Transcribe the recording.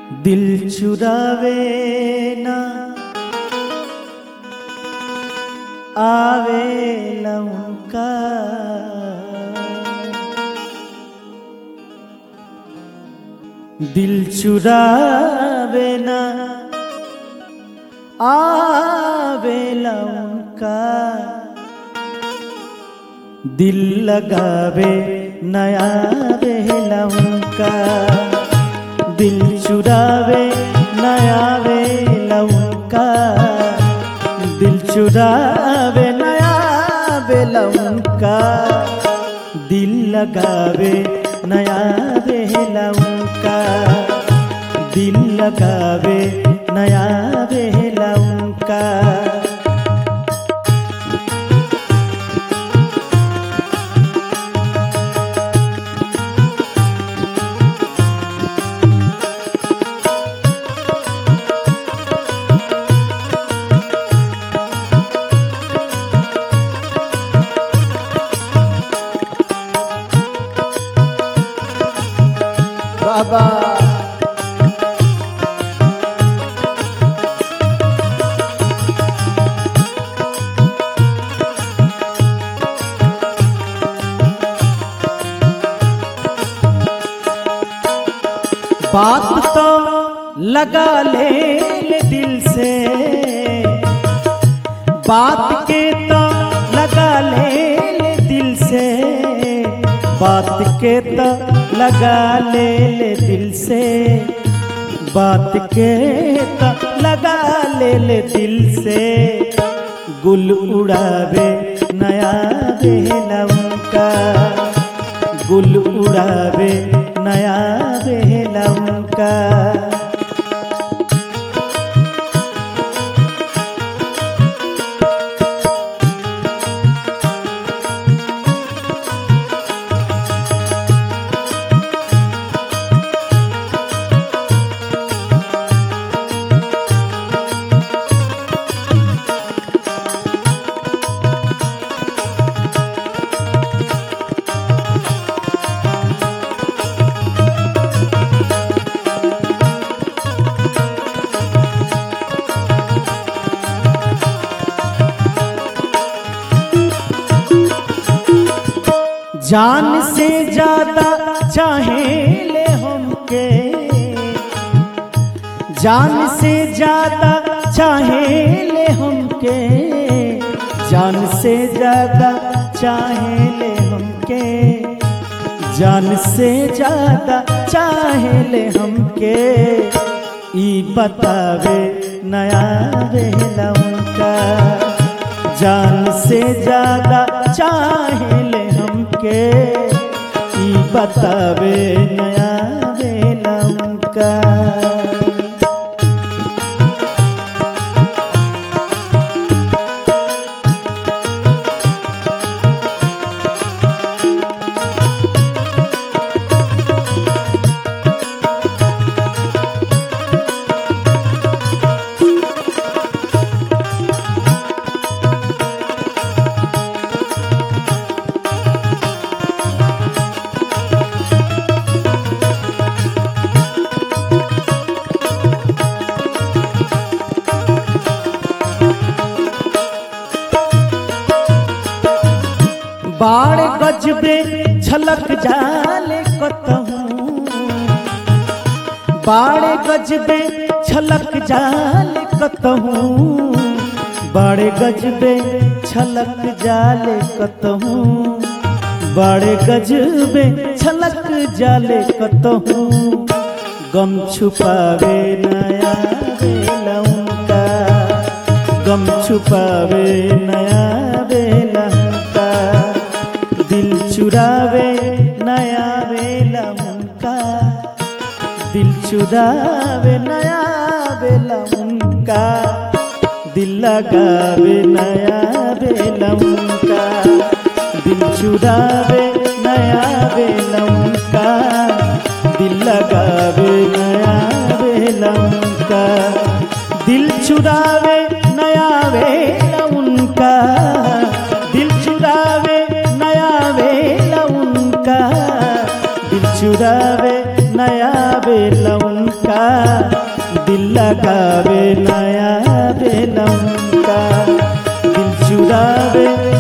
दिल चुरावे ना आवे लौका दिल चुरावे ना आवे लौका दिल लगावे नया बेला उनका दिल चुरावे नया बेला उनका दिल चुरावे नया बेला उनका दिल लगावे नया बेला उनका दिल लगावे नया बेला उनका बाबा बात तो लगा ले, ले दिल से बात के तो लगा ले, ले दिल से बात के तो लगा ले ले दिल से बात के तो लगा ले ले दिल से गुल उड़ावे नया बेला उनका गुल उड़ावे नया बेला उनका जान से ज्यादा चाहे ले हमके जान से ज्यादा चाहे ले हमके जान से ज्यादा चाहे ले हमके जान से ज्यादा चाहे ले हमके ई बतावे नया बेला उनका जान से ज्यादा चाहे ले हमके ई बतावे नया बेला उनका बाड़ गजबे झलक जाले कतहूँ बाड़ गजबे झलक जाले कतहूँ बाड़ गजबे छलक जाले कतहूँ बाड़ गजबे छलक जाले कतहूँ गम छुपावे नया बेला उनका गम छुपावे नया बेला उनका दिल चुरावे नया बेला उनका दिल चुरावे नया बेला उनका दिल लगावे नया बेला उनका दिल चुरावे नया बेला उनका दिल लगावे नया बेला उनका दिल चुरावे नया बेला उनका दिल चुरावे नया बेला उनका दिल चुरावे नया बेलौनका दिल लगावे नया बेलौनका दिल चुरावे